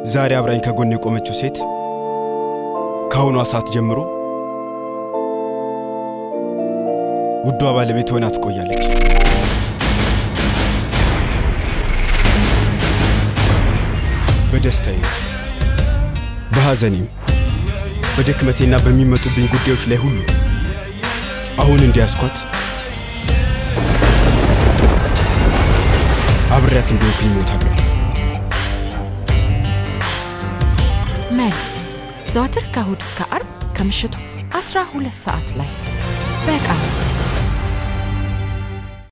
ዛሬ አብራኝ ከጎን የቆመችው ሴት ከአሁኗ ሰዓት ጀምሮ ውዷ ባለቤት ሆና ትቆያለች። በደስታዬም በሐዘኔም በድክመቴና በሚመጡብኝ ጉዳዮች ላይ ሁሉ አሁን እንዲያስኳት አብሬያት እንደሆንኩኝ እሞታለሁ። መልስ ዘወትር ከእሁድ እስከ አርብ ከምሽቱ 12 ሰዓት ላይ በቃ